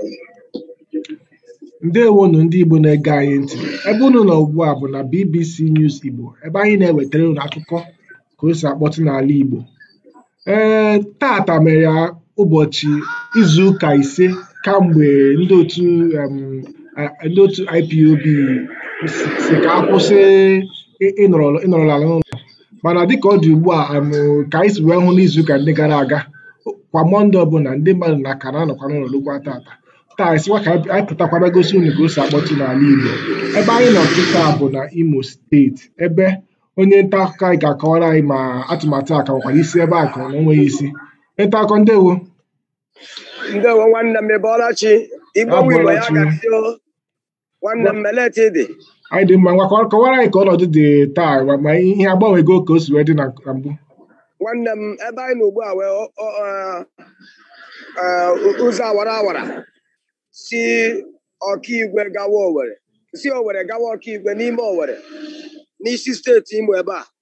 ǹdeèwonù ndị Igbo na-ege anyị ntị ebe unu nọ̀ ugbu à bụ̀ nà BBC News Igbo ebe anyị na-ewètere unu akụkọ kà o sì àkpọtụ n'àla Ìgbò ee taàtà mèrè ụbọ̀chị̀ izùụkà ìse kamgbè ndị òtu um ndị òtu IPOB sì kà akwụsị ịnọ̀rọ̀ àlà n'ụlọ̀ mànà dịkà ọ dị̀ ugbu à um kà anyị sì wee hụ n'izuụkà ndị gara aga kwà Mọnde ọbụlà ndị mmadụ nà kà na-anọ̀kwa n'ụlọ̀ rukwa taàtà taa anyị sịkwa ka anyị pụtakwaba gosi unu ka o si akpọtụ n'ala Igbo ebe anyị nọ kịta bụ na Imo steeti ebe onye nta akụkọ anyị ga-akọwara anyị ma atụmatụ a ka nwekwara isi ebe a ka ọ na onweghị isi onye nta akụkọ ndewo ndewo nwanne m ịbọọla chi igbo nwe igbo ya Abọọla chi. gazi o nwanne m meleti dị anyị dị mma ngwa kọwa- kọwara anyị ka ọnọdụ dị taa ma- ma ihe agbanwego ka o si wee dị na na mbụ nwanne m ebe anyị nọ ugbu a wee ọ- ọ- ọ- ọ- ụzọ awara awara si ọkaigwe gawa Owerri si Owerri gawa ọkaigwe n'ime Owerri n'isi steeti Imo ebe a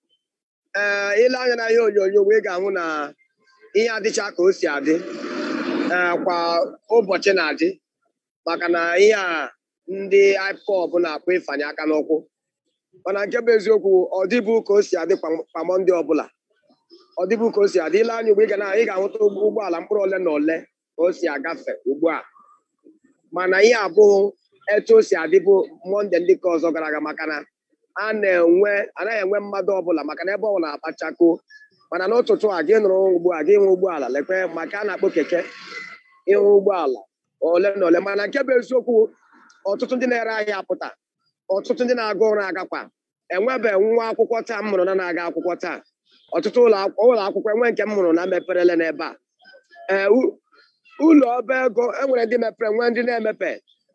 ee ile anya na ihe onyonyo wee ga-ahụ na ihe adịcha ka o si adị ee, kwa ụbọchị na-adị maka na ihe a ndị IPOB na-akpọ ịfanye aka n'ụkwụ mana nke bụ eziokwu ọ dịbụ ka o si adị kwa kwa Mọnde ọbụla ọ dịbụ ka o si adị ile anya ugbu ị ga na ị ga-ahụta ụgbọ- ụgbọala mkpụrụ ole na ole ka o si agafe ugbu a mana ihe abụghị etu o si adịbụ Mọnde ndị ka ọzọ gara aga maka na a na-enwe anaghị enwe mmadụ ọbụla maka na ebe ọ na-akpachako mana n'ụtụtụ a gị nụrụ ugbu a gị hụ ụgbọala lekwe maka a na-akpọ keke ịhụ ụgbọala ole na ole mana nke bụ eziokwu ọtụtụ ndị na-ere ahịa apụta ọtụtụ ndị na-aga ụra agakwa enwebe nwa akwụkwọ taa m hụrụ na na-aga akwụkwọ taa ọtụtụ ụlọ akwụkwọ ụlọ akwụkwọ enwe nke m hụrụ na meperele n'ebe a ee u- ụlọ ọba ego enwere ndị mepere nwee ndị na-emepe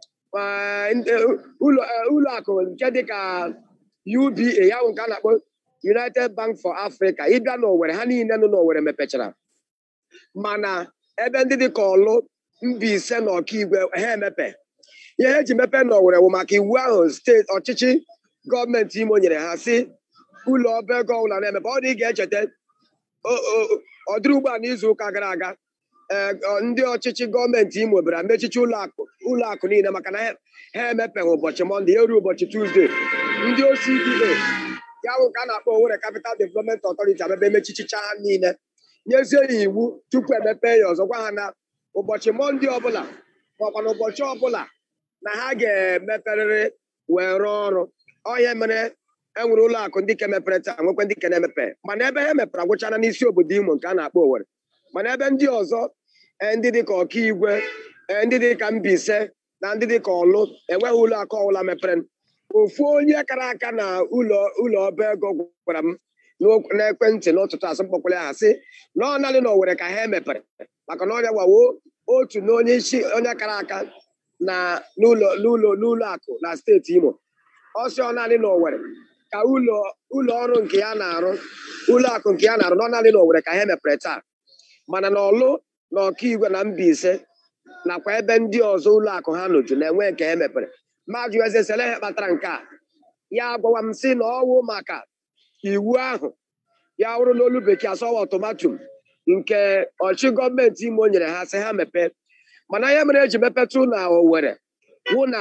Ee, ndị- ụlọ ee, ụlọ akụ nke dịka UBA ya bụ nke a na-akpọ United Bank for Africa ịbịa n'Owerri ha niile nọ n'Owerri mepechara mana ebe ndị dịka ọlụ Mbaise na Ọkigwe ha emepe ihe eji mepe n'Owerri bụ maka iwu ahụ steeti ọchịchị gọọmenti Imo nyere ha si ụlọ ọba ego ọbụla na-emepe ọ dị ị ga-echeta o- o- ọ dịrị ugbu a n'izu ụka gara aga ee, ọ- ndị ọchịchị gọọmenti Imo bịara mechichi ụlọ akụ ụlọ akụ niile maka na ha ha emepeghị ụbọchị Mọnde ya ruo ụbọchị Tuzdee ndị OCDA ya bụ ka a na-akpọ Owerri Capital Development Authority abebe emechichicha ha niile nyezie ya iwu tupu emepe ya ọzọ gwa ha na ụbọchị Mọnde ọbụla makwa na ụbọchị ọbụla na ha ga-emeperịrị wee rụọ ọrụ ọhịa mere enwere ụlọ akụ ndị ke mepere taa nwekwe ndị ke na-emepe mana ebe ha mepere agwụchara n'isi obodo Imo nke a na-akpọ Owerri mana ebe ndị ọzọ eh, ndị dịka Ọkaigwe eh, ndị dịka Mbaise na ndị dịka Ọlụ enweghị ụlọ akụ ọbụla mepere ofu onye kara aka na ụlọ ụlọ ọba ego gwara m n'okwu- n'ekwentị n'ụtụtụ asị mkpọkwara ha sị na ọ naanị na Owerri ka ha emepere maka na ọrịa gwawo otu na onye isi onye kara aka na n'ụlọ n'ụlọ n'ụlọ akụ na steeti Imo ọsị ọ naanị na Owerri ka ụlọ ụlọ ọrụ nke ya na-arụ ụlọ akụ nke ya na-arụ na ọ naanị na Owerri ka ha emepere taa mana na Ọlụ na Ọkaigwe na Mbaise nakwa ebe ndị ọzọ ụlọ akụ ha nọju na-enwe nke ha mepere mmadụ eze sele ihe kpatara nke a ya gwawa m sị na ọwụ maka iwu ahụ ya wụrụ n'olu bekee asọwa ọtọmatum nke ọchị gọọmenti Imo nyere ha sị ha mepee mana ihe mere eji mepetụ na Owerri hụ na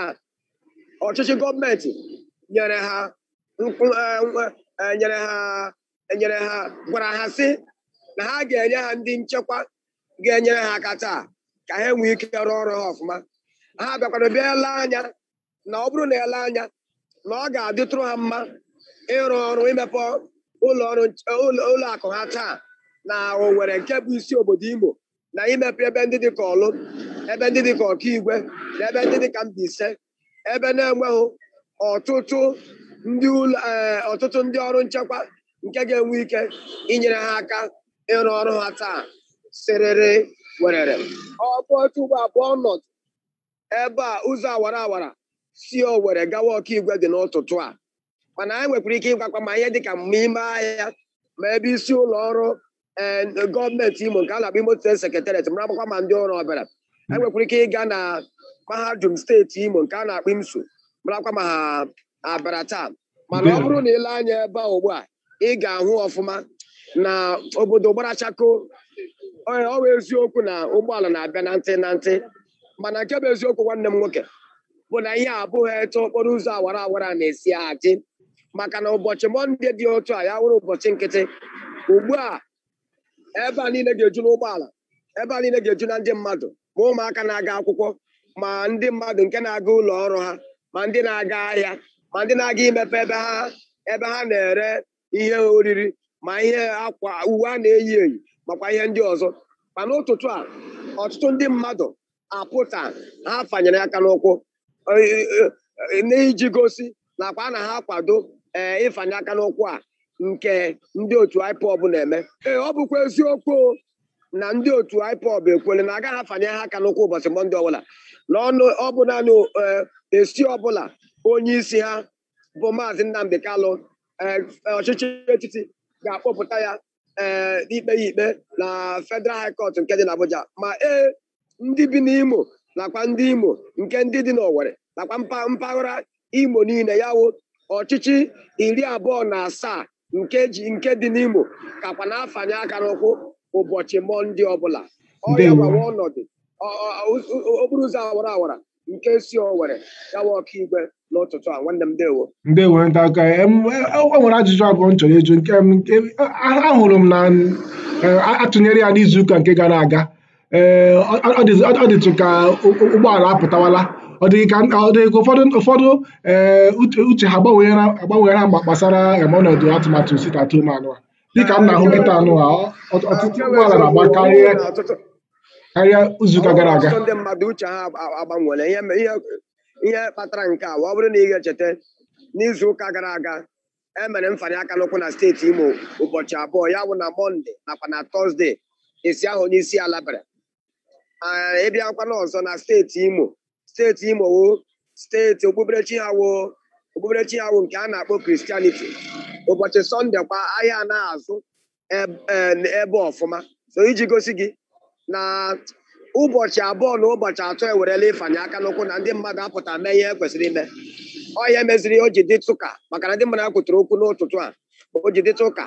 ọchịchị gọọmenti nyere ha nkwụ eh, nwe- eh, nyere ha nyere ha gwara ha sị na ha ga-enye ha ndị nchekwa ga-enyere ha aka taa ka ha nwee ike rụọ ọrụ ha ọfụma ha bịakwara bịa ele anya na ọ bụrụ na ele anya na ọ ga-adịtụrụ ha mma ịrụ ọrụ imepe ụlọ ọrụ nch- ụlọ ụlọ akụ ha taa na Owerri nke bụ isi obodo Imo na imepe ebe ndị dịka Ọlụ ebe ndị dịka Ọkaigwe na ebe ndị dịka Mbaise ebe na-enweghị ọtụtụ ndị ụlọ eh, ọtụtụ ndị ọrụ nchekwa nke ga-enwe ike inyere ha aka ịrụ ọrụ ha taa sịrịrị werere ọ bụ otu ugbo abụọ ọnọdụ ebe a ụzọ awara awara si Owerri gawa Ọkaigwe dị n'ụtụtụ a mana anyị nwekwara ike ịgwakwa ma ihe dịka ma ime ahịa ma ebe isi ụlọ ọrụ eh, gọọmenti Imo nke a na-akpọ Imo State Secretariat mara agbakwa ma ndị ọrụ ọbịara anyị nwekwara ike ịga na mahadum steeti Imo nke a na-akpọ IMSU marakwa ma ha abịara taa mana ọ bụrụ na ile anya ebe a ugbu a ị ga-ahụ ọfụma na obodo gbara chako ọ ọ bụ eziokwu na ụgbọala na-abịa na ntị na ntị mana nke bụ eziokwu nwanne m nwoke bụ na ihe abụghị etu okporo ụzọ awara awara na-esi adị maka na ụbọchị mọnde dị otu a ya wụrụ ụbọchị nkịtị ugbu a ebe a niile ga-eju n'ụgbọala ebe a niile ga-eju na ndị mmadụ ma ụmụaka na-aga akwụkwọ ma ndị mmadụ nke na-aga ụlọ ọrụ ha ma ndị na-aga ahịa ma ndị na-aga imepe ebe ha ebe ha na-ere ihe oriri ma ihe akwa uwe a na-eyi eyi makwa ihe ndị ọzọ mana ụtụtụ a ọtụtụ ndị mmadụ apụta ha fanyere aka n'ụkwụ eh, eh, eh, n'iji gosi nakwa na ha kwado ee ịfanye aka n'ụkwụ a nke ndị otu IPOB na-eme ee ọ bụkwa eziokwu o, na ndị otu IPOB ekwele na agaghị afanye ha aka n'ụkwụ ụbọchị mọnde ọbụla na ọnụ ọ bụ naanị eh, esi ọbụla onye isi ha bụ maazị Nnamdi Kalụ eh, ọchịchị etiti ga-akpọpụta ya ee ikpe ya ikpe na Federal High Court nke dị n'Abuja ma ee ndị bi n'Imo nakwa ndị Imo nke ndị dị n'Owerri nakwa mpa- mpaghara Imo niile ya wụ ọchịchị iri abụọ na asaa nke ji nke dị n'Imo kakwa na-afanye aka n'ụkwụ ụbọchị Mọnde ọbụla ọ ya Ndewo. gbawa ọnọdụ ọ- ọ- ọ- ọ- okporo ụzọ awara awara nke si Owerri gawa ọkaigwe n'ụtụtụ a nwanne m dewo ndewo ndị aka em, e e nwere ajụjụ abụọ m chọrọ ịjụ nke m nke a- ahụrụ m na eh, a- atụnyere ya n'izuụka nke gara aga ee ọ ọ dịzị- ọ dịtụ ka ụ- ụ- ụgbọala apụtawala ọ dịghị ka ọ dịghị ka ụfọdụ ụfọdụ ee uche uche ha agbanweghara agbanweghara mgba gbasara em, ọnọdụ atụmatụ sit at home anụ a dịka m na-ahụ nkịta anụ a ọ- ọ- ọtụtụ ụgbọala na-agba karịa Ọtụtụ- karịa izuụka gara aga ọtụtụ ndị mmadụ uche ha agba- agbanwere ihe me- ihe ihe kpatara nke a ọ bụrụ na ị ga-echeta n'izu ụka gara aga e mere mfanye aka n'ụkwụ na steeti Imo ụbọchị abụọ ya bụ na mọnde nakwa na tọzde esi ahụ onye isi ala bịara Ah, ịbịakwa n'ọzọ na steeti Imo steeti Imo wo steeti okpukperechi ha wo okpukperechi ha wo nke a na-akpọ Christianity ụbọchị sọnde kwa ahịa anaghị azụ eb- eh, ebe ọfụma so iji gosi gị na ụbọchị abụọ na ụbọchị atọ ewerela ịfanye aka n'ụkwụ na ndị mmadụ apụta mee ihe kwesịrị ime ọhịa meziri o ji dịtụ ka maka na ndị mmadụ akwụtara okwu n'ụtụtụ a o ji dịtụ ka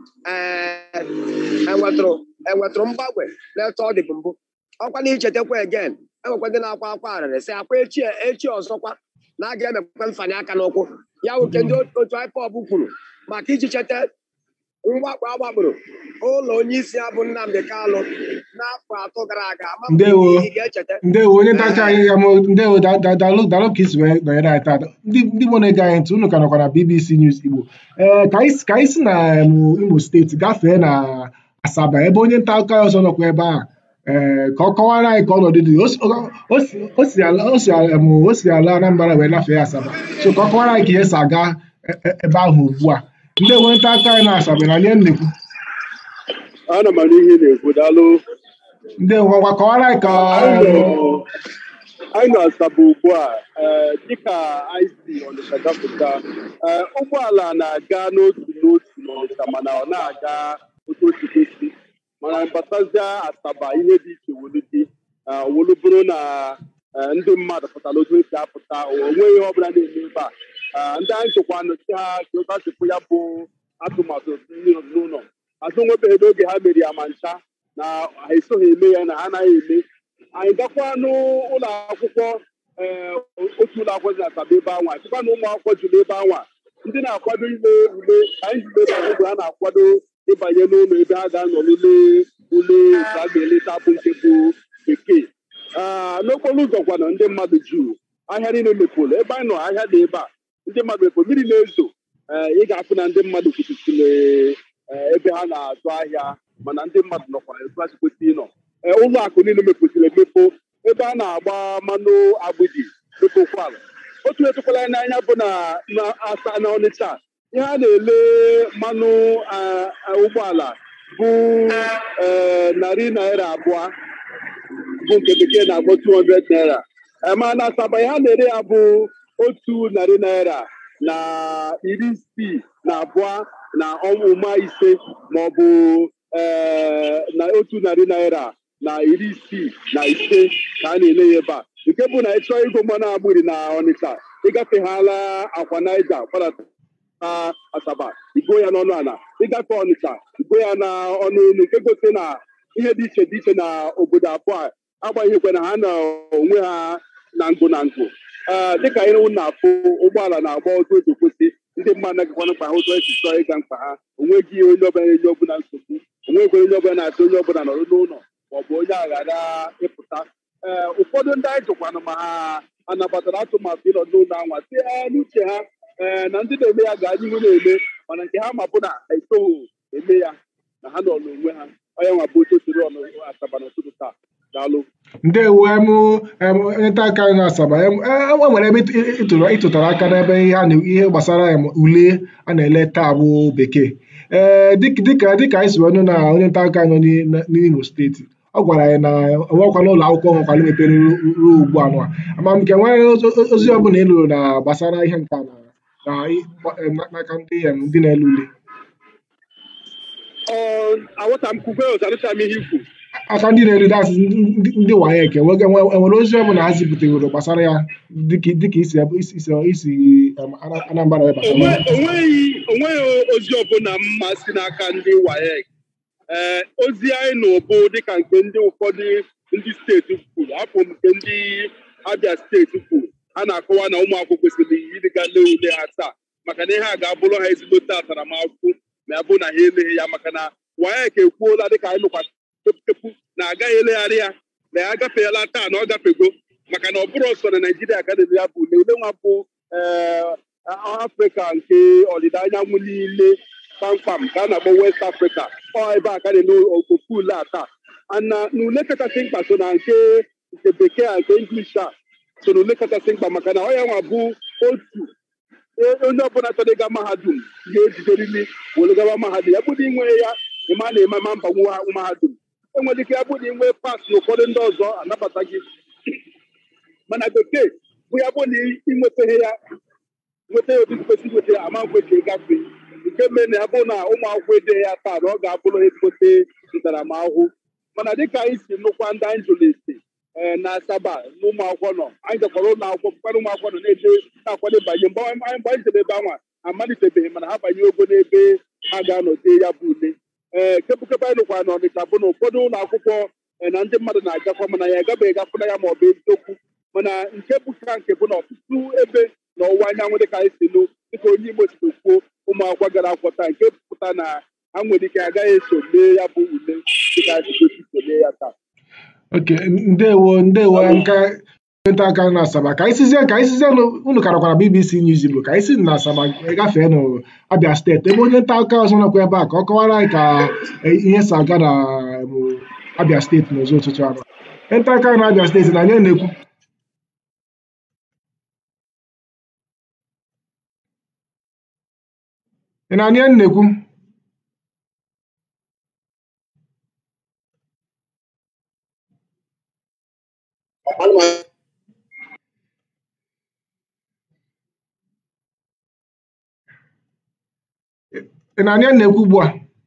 ee enwetụrụ enwetụrụ mgbanwe n'etu ọ dị bụ mbụ ọkwa na ichetakwa egen enwekwa ndị na-akwa akwa arịrị sị akwa echi echi ọzọkwa na a ga-emekwa mfanye aka n'ụkwụ ya nwoke ndị otu IPOB kwuru maka iji cheta mwakpo agbakporo ụlọ onye isi ya bụ Nnamdi Kalụ n'afọ atọ gara aga ama m Ndewo. ị ga-echeta ndewo onye ntacha anyị ya mo ndewo da- da- dalụ dalụ ka isi wee nọnyere anyị taa ndị ndị Igbo na-ege anyị ntị unu ka nọkwa na BBC News Igbo ee ka anyị si- ka anyị si na em, Imo steeti gafee na Asaba ebe onye nta akụkọ anyị ọzọ nọkwa ebe a ee ka ọ kọwara anyị ka ọnọdụ dị o si- o si- o si ala o si ala em, o si ala Anambra wee lafee Asaba so ka ọ kọwara anyị ka ihe si aga e- e- ebe ahụ ugbu a ndị onye nta akụkọ anyị na Asaba na nye nnekwu ana m anụ ihe ị na-ekwu daalụ ndị ngwa kọwara anyị ka anyị em, nọ anyị nọ asaba ugbu a ee, dịka anyị si ọnịcha gapụta ee, ụgbọala na-aga n'otu n'otu n'ọnịcha mana ọ na-aga otu otu kwesị mana mbatazie asaba ihe dị iche wolu dị ee, wolu bụrụ na ee, ndị mmadụ pụtara otu esi apụta o nweghị ihe ọbụla na-eme ebe a Ee, ndị anyị chekwa nọchi ha ka ụka chekwa ya bụ atụmatụ ndị nọ n'ụlọ azụ nwebeghị n'oge ha mere ya ma ncha na ha esoghị eme ya na ha anaghị eme anyị gakwa n'ụlọ akwụkwọ ee otu ụlọ akwụkwọ dị na Asaba ebe anwa chekwa na ụmụ akwụkwọ jụrụ ebe anwa ndị na-akwado ime ule anyị ji ebe ahụ ha na-akwado ịbanye n'ụlọ ebe ha ga-anọ ule ule nke a ga-eleta bụ nke bụ bekee Ah, n'okporo ụzọ kwana ndị mmadụ juru ahịa niile mepụrụ ebe anyị nọ ahịa dị ebe a ndị mmadụ mepụrụ mmiri na-ezo ee ị ga-afụ na ndị mmadụ kwutusiri ebe ha na-azụ ahịa mana ndị mmadụ nọkwara etu ha si kwesị ịnọ Ee, ụlọ akụ niile mepụtara emepe ebe a na-agba mmanụ agbidi mepụkwala otu etukwala ya n'anya bụ na na asa na ọnịcha ihe a na-ele mmanụ ah, ah, ụgbọala bụ eh, narị naira abụọ bụ nke bekee na-akpọ 200 naira Eh, ma na asaba ihe a na-ere ya bụ otu narị naira na iri isii na abụọ na ọmụma ise maọbụ ee na otu narị naira na iri isii na ise ka a na-ele ya ebe a nke bụ na ịchọọ ịgo mmanụ agbiri na ọnịcha ịgafeghala akwa naija gbadata na asaba igo ya n'ọnụ ala ịgafe ọnịcha igo ya na ọnụ elu nke gosi na ihe dị iche dị iche na obodo abụọ a agbanyeghịkwa na ha na onwe ha na ngụ na ngụ ee dịka anyị na-afụ ụgbọala na-agba ọzọ oji kwụsị ndị mmadụ na-agakwana mkpa ha ụzọ esi chọọ ịga mkpa ha onweghị onye ọbụla na-enye ọbụla nsogbu onweghị onye ọbụla na-asị onye ọbụla nọrọ n'ụlọ maọbụ onye aghara ịpụta ee ụfọdụ ndị anyị jụkwanụ ma ha anabatara atụmatụ ịnọ n'ụlọ anwa si ee n'uche ha ee na ndị na-eme ya gaa n'ihu na-eme mana nke ha ma bụ na ha etoghị eme ya na ha nọ n'onwe ha onye nwa bụ otu siri ọnụ asaba n'ụtụtụ taa daalụ ndewo em em onye nta aka anyị na-asaba em e e nwere ebe ị- ị- ịtụrụ ịtụtara aka n'ebe ihe a na ihe gbasara em ule a na-ele taa bụ bekee ee dịka dịka dịka anyị si wee nụ na onye nta aka nọ n'i- na- n'Imo steeti ọ gwara anyị na enwekwana ụlọ akwụkwọ nwekwara mepere ruo ruo ugbu a nwa ama m nke nwere ozi- ozi ọbụla ị nụrụ na gbasara ihe nka na na ị- em, n'aka ndị em ndị na-ele ule ọ aghọta m kwukwe ọzọ anụcha m ihe ikwu aka ndị na-eri dasị ndị ndị WAEC enwege enwe- enwere ozi ọbụla ha zipụtaworo gbasara ya dịka dịka isi isi isi isi em, Ana- Anambra wee gbasara onwe ya onweghị onweghị ozi ọbụla mma si n'aka ndị WAEC ee ozi anyị nụ bụ dịka nke ndị ụfọdụ ndị steeti kwuru hapụ m nke ndị Abia steeti kwuru a na-akọwa na ụmụ akwụkwọ kwesịrị ịdịga lee ule ha taa maka na ihe a ga-abụrụ ha ezigbote ataramahụhụ ma ya bụ na ha eleghị ya maka na WAEC ekwuola dịka anyị nụkwa tepu na agaghị elegharị ya na ya agafeela taa na ọ gafego maka na ọ bụrụ ọsọ na Naijiria ka na-ele ya bụ ule ule nwa bụ ee afrịka nke ọdịda anyanwụ niile kpamkpam ka a na-akpọ west afrịka ọ ebe a ka na-eme ofu ule a taa ana na ule kachasị mkpa so na nke nke bekee a nke english a so na ule kachasị mkpa maka na ọ ya nwa bụ otu e- onye ọbụla chọrọ ịga mahadum ga-ejideriri were gawa mahadum ya bụrụ inwe ya ịma na-eme ma mba nwa mahadum enwere ike ya bụrụ inwe pas na ụfọdụ ndị ọzọ anabata gị mana bekee bụ ya bụ na ịnwetaghị ya nweta ya otu kwesịrị nweta ya ama nkwechi ịgafe nke mere na ya bụ na ụmụ akwụkwọ edeghị ya taa na ọ ga-abụrụ ezigbote ntaramahụhụ mana dịka anyị si nụkwa ndị anyị jụrụ esi ee na asaba na ụmụ akwụkwọ nọ anyị gakwara ụlọ akwụkwọ bụkwara ụmụ akwụkwọ nọ na-eje na-akwado banye mgbe anyị mgbe anyị jere ebe anwa amalitebeghị mana ha banye ogo n'ebe ha ga-anọ dee ya bụ ule ee kepụkepụ anyị nụkwara na ọnịcha bụ na ụfọdụ ụlọ akwụkwọ ee, na ndị mmadụ na-agakwa mana ya agabeghị gafụna ya ma ọ bụ eziokwu mana nke bụ ka nke bụ na ọtụtụ ebe n'ọwụwa anyanwụ dịka anyị si nụ dịka onye Igbo si kwuo ụmụ akwụkwọ gara akwụkwọ taa nke pụta na ha nwere ike agaghị eso mee ya bụ ule dịka anyị si kwesị iso mee ya taa oke ndewo ndewo nka onye nta aka na asaba ka anyị sizie ka anyị sizie nụ- unu karakwara BBC News Igbo ka anyị si na asaba gafee nụ Abia steeti ebe onye nta aka ọzọ nọkwa ebe a ka ọ kọwara anyị ka eh, ihe si aga na em, Abia steeti n'ụzọ ụtụtụ anọ onye nta aka na Abia steeti na anyị na-ekwu ị na-anụ ihe m na-ekwu ị na-anụ ihe m na-ekwu ugbu a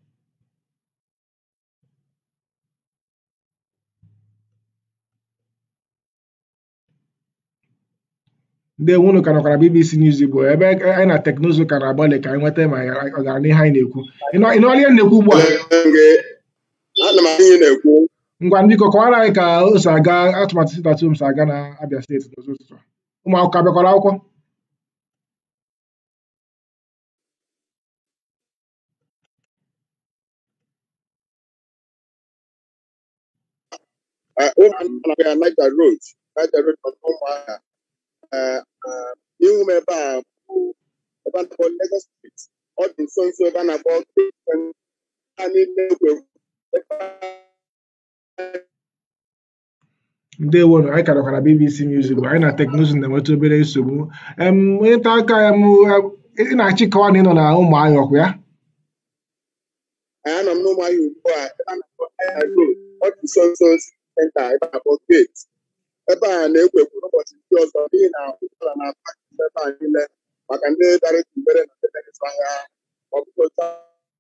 ndewo unu ka nọkwara BBC News Igbo ebe anyị na teknụzụ ka na-agbalị ka anyị nweta ma ọ gara n'ihe anyị na-ekwu ị nụ- ị nụọla ihe m na-ekwu ugbu a ana m anyị na-ekwu ngwa biko kọwara anyị ka o si aga atụmatụ sitatum si aga na Abia steeti n'ụzọ ụtụtụ a. ụmụ akwụkwọ abịakwara akwụkwọ eh, ụmụ anụmanụ ya Niger Road Niger Road nọ n'ụmụahịa Eh, eh, n'ihu m ebe a bụ ebe a na-akpọ Lagos Street ọ dị nso nso ebe a na-akpọ ha niile ekwe ebe ndewo nụ anyị ka nọkwara BBC News Igbo anyị na teknụzụ na-enweta obere nsogbu em onye nta aka ya m ị na-achịkọwa na ị nọ na ụmụahịa ọkwa ya anyị anọ m n'ụmụahịa ugbu a ebe a na-akpọ Niger Road ọ dị nso nso senta ebe a na-akpọ gate ebe a na-ekwekwu n'ụbọchị ndị ọzọ n'ihi na ụgbọala na-apa ebe a niile maka ndị dara etumbere na ndị na-eso ahịa ọbụghị otu a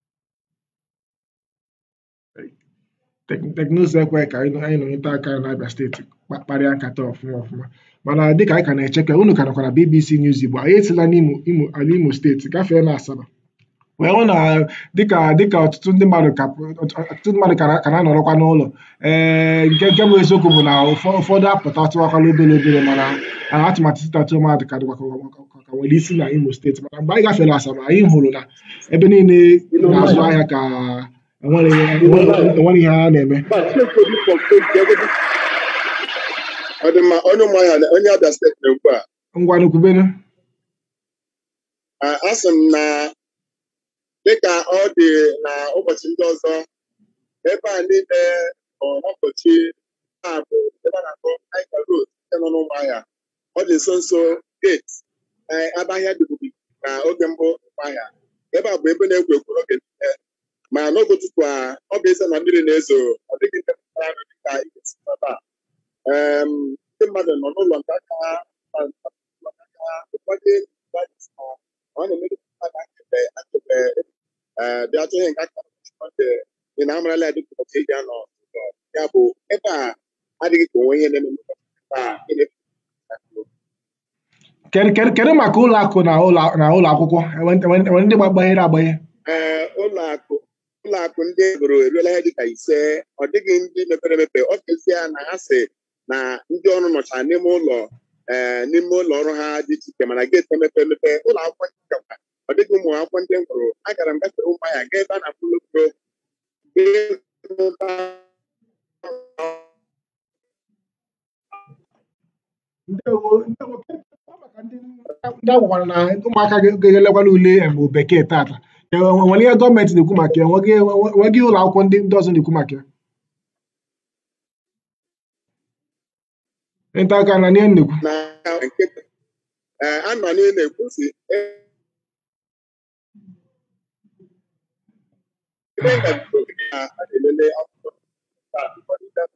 Tek- teknụzụ ekweghị ka anyị nọ anyị nọ onye nta aka na Abia steeti kpa- kparịa nkata ọfụma ọfụma mana dịka anyị ka na-eche ka unu ka nọkwara BBC News Igbo anyị esila n'Imo Imo ala Imo steeti gafee na Asaba wee hụ na dịka dịka ọtụtụ ndị mmadụ ka ọtụtụ ndị mmadụ ka na- ka na-anọrọkwa n'ụlọ ee nke nke bụ eziokwu bụ na ụfọ- ụfọdụ apụta tụwakwala obere obere mana a, atụmatụ sitatu mmadụ ka dịkwa ka- ka- ka- ka nwere isi na Imo steeti mana mgbe anyị gafere Asaba anyị hụrụ na ebe niile na-azụ ahịa ka enwere enwere enwere ihe a na-eme ọ dị mma onye ụmụahịa na- onye Abia steeti na-ekwu a ngwa nukwubenu a sị m na dịka ọ dị na ụbọchị ndị ọzọ ebe a niile nọ n'ọkọchị a bụ ebe a na-akpọ Aika Road nke nọ n'ụmụahịa ọ dị nso nso gate ee, ebe ahịa dịbubi na oge mbụ ụmụahịa ebe a bụ ebe na-ekwo ekwo n'oge niile ma n'oge ụtụtụ a ọ bụ eze na mmiri na-ezo ọ dịghị ndị pụtara nụ dịka ị ga-esi ebe a Em, ndị mmadụ nọ n'ụlọ nke aka ha na ụlọ nke aka ha ụfọdụ devices ha ọ na-emere mmadụ akebe akebe dị atụghị nke aka ọdị ị na-amarala ya dịka ụbọchị eji anọ ụzọ. ya bụ ebe a adịghị ka onwe ihe na-eme n'ụbọchị taa ị na-efu kedu kedu kedu maka ụlọ akụ na ụlọ na ụlọ akwụkwọ enwe enwe- enwe ndị gbaghere agbaghe ee ụlọ akụ ụlọ akụ ndị egoro eruola ihe dịka ise ọ dịghị ndị mepere emepe ọ kezie na ha si na ndị ọrụ nọcha n'ime ụlọ ee n'ime ụlọ ọrụ ha dị iche iche mana geeti emepe emepe ụlọ akwụkwọ ndị kakwa ọ dịghị ụmụ akwụkwọ ndị m hụrụ agara m gafere ụmụ ya gaa ebe a na-akpụ lokoro ndewo ndewo kedu maka ndị ndị agwakwara na ụmụaka ga- ga-elekwala ule em, bekee tata E, nwere ihe gọọmenti na-ekwu maka ya nweghị nweghị ụlọ akwụkwọ ndị ndị ọzọ na-ekwu maka ya ịta aka na ihe m na-ekwu na nke ee a nọ n'ihe na-ekwusi ebe e gabigoro na a na-elele akwụkwọ taa ụfọdụ ndị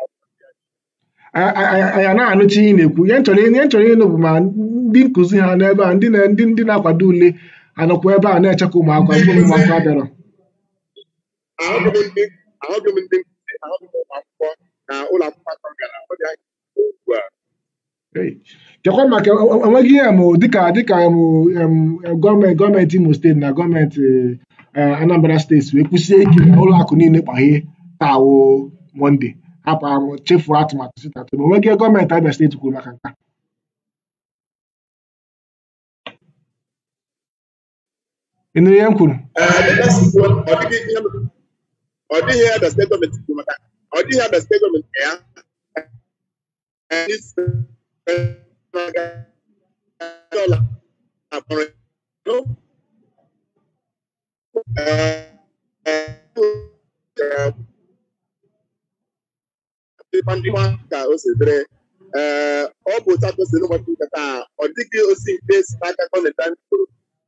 A- a- a- anyị na-anụchi ihe ị na-ekwu ihe m chọrọ ihe m chọrọ ịnụ bụ ma ndị nkụzi ha n'ebe a ndị na ndị ndị na-akwado ule anọkwa ebe a na-echekwa ụmụakwụkwọ mgbe ụmụakwụkwọ abịarọ ahụghị m ndị ahụghị m ndị nkụzi ahụghị m ụmụ akwụkwọ na ụlọ akwụkwọ atọ gara ọ dị anya ugbu a Hey. kekwa maka o- enweghị ihe mụ dịka dịka mụ em, gọọmenti gọọmenti Imo steeti na gọọmenti eh, Anambra steeti wee kwụsie ike na ụlọ akụ niile kpaghee taa wụ Mọnde hapụ ahụ chefuo atụmatụ sitatu ma enweghị ihe gọọmenti Abia steeti kwuru maka nke a. ị nụrụ ihe m kwuru Ee, dịka si kwuo, ọ dịghị ihe ọ dịghị ihe Abia steeti gọọmenti kwuru maka ọ dịghị Abia steeti gọọmenti ya Ee, n'isi na-aga ụlọ akpọrọ Ee, ee, dịkwa ndị nwa ka o si dịrị ee ọ bụ otu aka o si n'ụbọchị nke taa ọ dịghị osi nke si n'aka gọọmenti anyị kwuru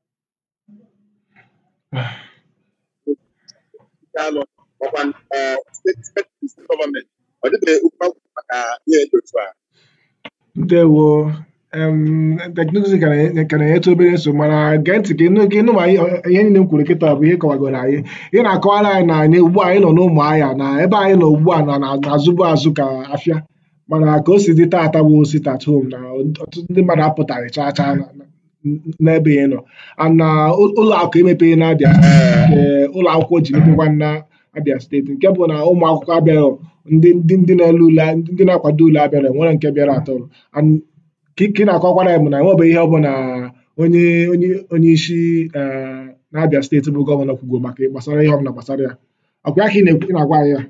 alụ ọkwa ee, steeti steeti steeti gọọmenti ọ dịbeghị okwu akwụkwọ maka ihe dị otu a ndewo em, teknụzụ ka na- ka na-enyetụ obere nsogbu mana gee ntị ka ịnụ ka ịnụ ma ihe ihe niile m kwuru kịta bụ ihe kọwagoro anyị ihe na-akọwara anyị na anyị ugbu a anyị nọ n'ụmụ ahịa na ebe anyị nọ ugbu a na na- na-azụbu azụ ka afịa mana ka o si dị taata bụ sit at home na ọtụtụ ndị mmadụ apụtaghị chaa chaa na- na- n'ebe ya nọ and na ụ- ụlọ akụ emepeghị n'Abia nke ụlọ akwụkwọ ji mepekwa na Abia steeti nke bụ na ụmụ akwụkwọ abịaghị ndị ndị ndị na-ele ule ndị na-akwado ule abịara enwere nke bịara atọ and ka ị na-akọkwara ya bụ na enwebeghị ihe ọbụla onye onye onye isi eh, na-abịa steeti bụ gọvanọ kwugo maka gbasara ihe ọbụla gbasara ya ọkwa ya ka ị na-ekwu- ị na-agwa anyị ya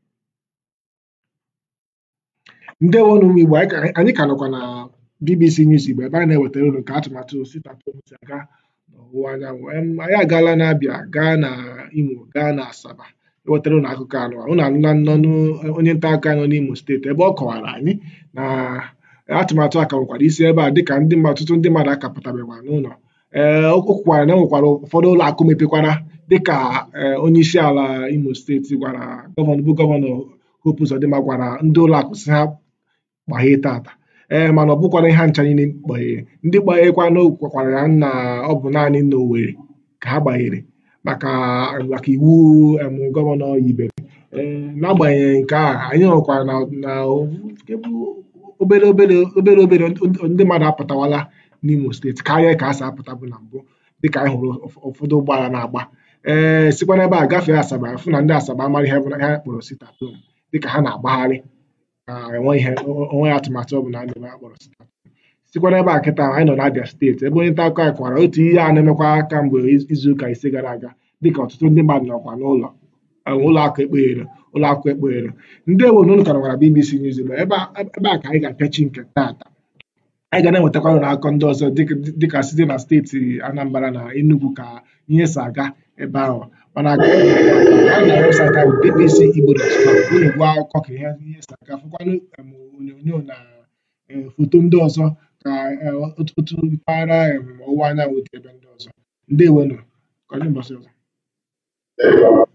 ndewo na ụmụ Igbo anyị ka- anyị ka nọkwa na BBC News Igbo ebe anyị na-ewetara unu nke atụmatụ sitatom si aga n'ọwụwa anyanwụ Em, anyị agaala n'Abịa gaa na Imo gaa na Asaba ewetara unu akụkọ anụ a. unu anụla nnọnụ onye nta akụkọ anyị nọ n'Imo steeti ebe ọ kọwara anyị na atụmatụ a ka nwekwara isi ebe a dịka ndị mmadụ ọtụtụ ndị mmadụ akapụtabekwa n'ụlọ ee o kwukwara na e nwekwara ụfọdụ ụlọ akụ mepekwara dịka ee, onye isi ala Imo steeti gwara gọvanọ bụ gọvanọ Hope Uzodimma gwara ndị ụlọ akụ si ha kpaghee tata ee mana ọ bụkwara ihe ha ncha niile kpaghere ndị kpaghekwana gwakwara ya na ọ bụ naanị na Owerri ka ha gbaghere maka maka iwu em, gọvanọ yibere ee n'agbanyeghị nke a anyị hụkwara na na nke bụ obere obere obere obere ndị mmadụ apụtawala n'Imo steeti karịa ka a si apụta bụ na mbụ dịka anyị hụrụ ụf- ụfọdụ ụgbọala na-agba ee sikwa n'ebe a gafee Asaba fụ na ndị Asaba amaghị ihe bụ ihe a kpọrọ sit-at-home dịka ha na-agbagharị na enweghị ihe onweghị atụmatụ ọbụla a na-eme a kpọrọ sit-at-home sikwa n'ebe a kịta anyị nọ n'Abia steeti ebe onye nta akụkọ anyị kọwara otu ihe a na-emekwa kamgbe iz- izuụka ise gara aga dịka ọtụtụ ndị mmadụ nọkwa n'ụlọ eh, ụlọ akụ ekpeghere ụlọ akụ ekpeghere ndewo na unu ka nọkwara BBC News Igbo ebe a ebe a ka anyị ga-apịachi nke taata anyị ga na-enwetakwa unu n'akụkọ ndị ọzọ dịka dịka site na steeti Anambra na Enugu ka ihe si aga ebe ahụ mana aga anyị na webụsaịtị ahụ bbcigbo.com unu gụọ akụkọ ka ihe ihe si aga fụkwanụ em, onyonyo na eh, foto ndị ọzọ ka eh, otu otu mpaghara em, ọwụwa anyanwụ dị ebe ndị ọzọ ndewonu ka ọ dị mbọsị ọzọ